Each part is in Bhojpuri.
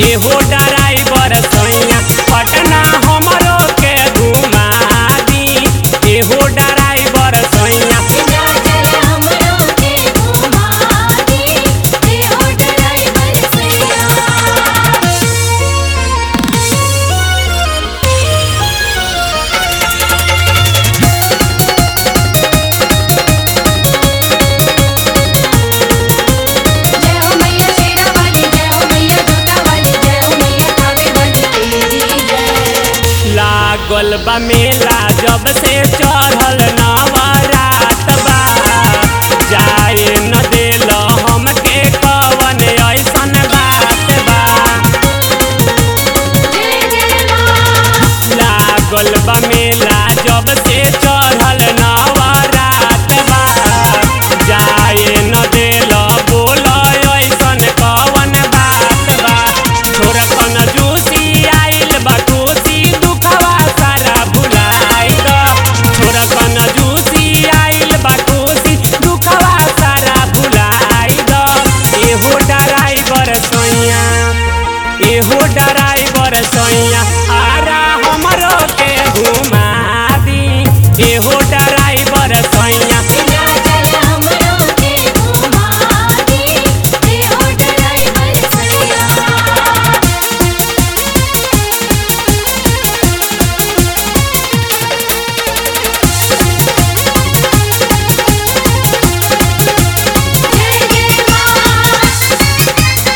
एहो ड्राइवर सैया पटना हमरो के घुमा दी एहो ड्राइवर सैया विंध्याचल हमरो के घुमा दी एहो ड्राइवर सैया जय हो मैया शेरा वाली जय हो मैया जोता वाली जय हो मैया थावे वाली तेरी जय लागल बा मेला जब से चढ़ल नवरात बा जाए न देल हमके कवन ऐसन बात बा जय जय माँ लागल बा मेला जब से चढ़ल नवरात बा जाए न देल बोल ऐसन कवन बात बा छोरकन जूसी आइल बा खुशी दुखवा सारा भुलाई ग छोरकन जूसी आइल बा खुशी दुखवा सारा भुलाई ग एहो ड्राइवर सैया एहो ड्राइवर सैया आरा हमरो के घुमा दी एहो ड्राइवर सैया विंध्याचल हमरो के घुमा दी एहो ड्राइवर सैया जय जय माँ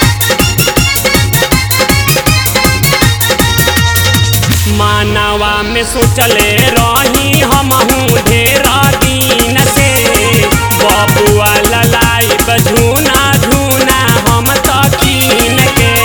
मानवा में सोचले रही हमहू ढेर दिन से बबुआ ललाई झूना झूना हम तकीन के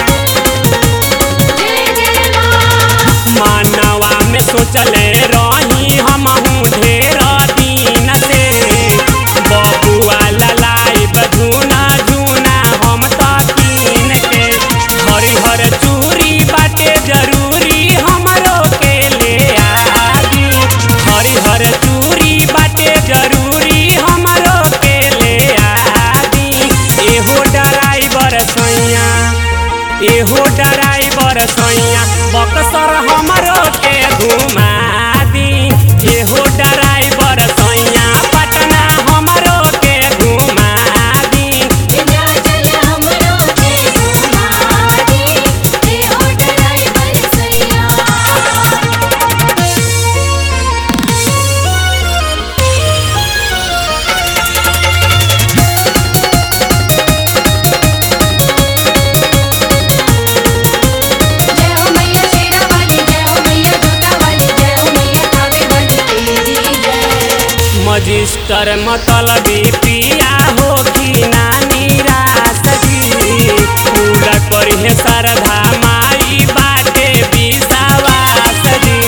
जय जय माँ मानवा में सोचले रही हमहू ढेर दिन से बबुआ ललाई झूना झूना हम तकीन के हरिहर चूड़ी बाटे जरूरी हमरो के ले आदी हरिहर चूड़ी बाटे जरूरी हमरो के ले आदी एहो ड्राइवर सैया एहो ड्राइवर सैया बक्सर हमरो के घुमा दी एहो ड्राइवर सैया पटना हमरो के घुमा दी विंध्याचल हमरो के घुमा दी एहो ड्राइवर सैया जय हो मैया शेरा वाली जय हो मैया जोता वाली जय हो मैया थावे वाली तेरी जय मजिस्टर मतलबी पिया हो कि नानी रासजी पूरा करिहे श्रद्धा माई बाटे विश्वास जी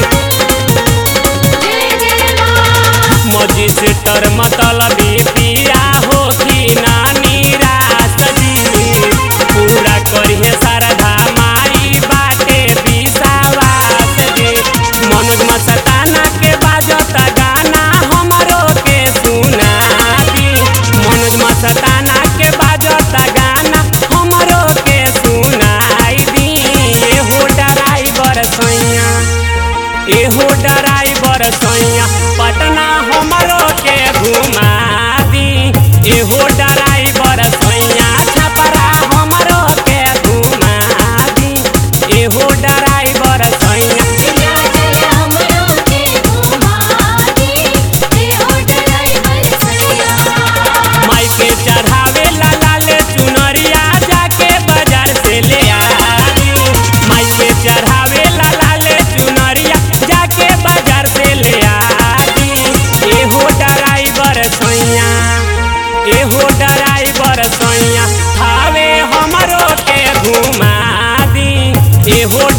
जय जय माँ मजिस्टर मतलबी पिया हो कि नानी रासजी पूरा करिहे श्रद्धा माई बाटे विश्वास जी मनोज मस्ताना के बाजता गाना हमरो के सुना दी मनोज मस्ताना के बाजता गाना हमरो के सुनाई दी एहो ड्राइवर सैया एहो ड्राइवर सैया पटना हमरो के घुमा दी एहो ड्राइवर सैया छपरा हमरो के घुमा दी एहो ड्राइवर सैया विंध्याचल हमरो के घुमा दी एहो ड्राइवर सैया माई के चढ़ावे ला लाले चुनरिया जाके बाजार से ले आदी माई के चढ़ावे ला लाले चुनरिया जाके बाजार से ले आदी एहो ड्राइवर सैया एहो ड्राइवर सैया थावे हमरो के घुमा दी एहो